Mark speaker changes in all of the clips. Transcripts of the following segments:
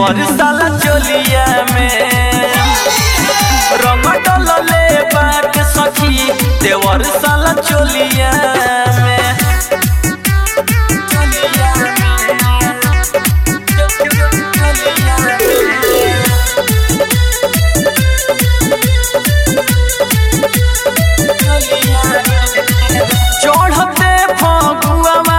Speaker 1: देवर साला चोलिया में रंग डलले बाट सखी देवर साला चोलिया में चोलिया चढ़ते फगुआवा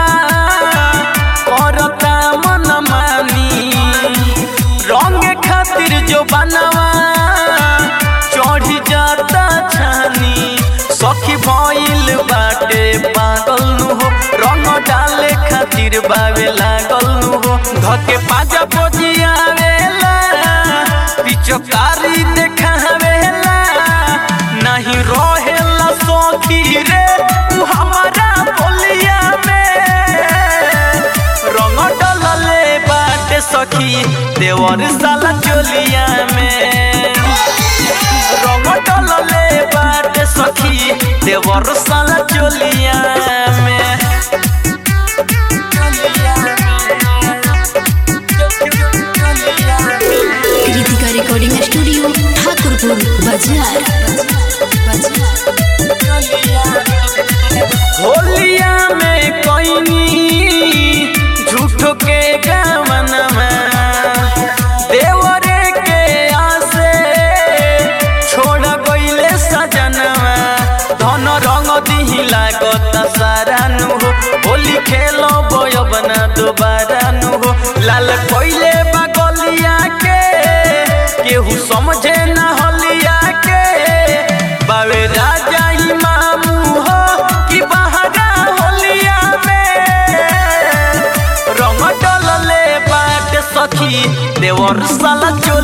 Speaker 1: करता मन मानी रंग खातिर जो बनवा चढ़ी जाता छानी सखी भइल बाटे पागल नु हो रंग डाले खातिर बावे लागल नु हो धके पाजा बजियावेला पिचकारी देखावेला नहीं रहेला सखी रे तू हमारा बोलिया में रंग डलले बाटे सखी देवर साला चोलिया में रंग डलले बाटे सखी देवर साला चोलिया में
Speaker 2: कृतिका रिकॉर्डिंग स्टूडियो ठाकुरपुर बाजार
Speaker 1: होलिया में कोई झूठो के गमनमा देवरे के आसे छोड़ गईले सजनवा धन रंग दिही लागत सारा नु हो होली खेलो बय बना दोबारा नु हो लाल कोइले बगलिया के केहू समझे ना होलिया के बावे राजा इमामू हो कि बहारा होलिया में रंग डलले बाट सखी देवर साला चो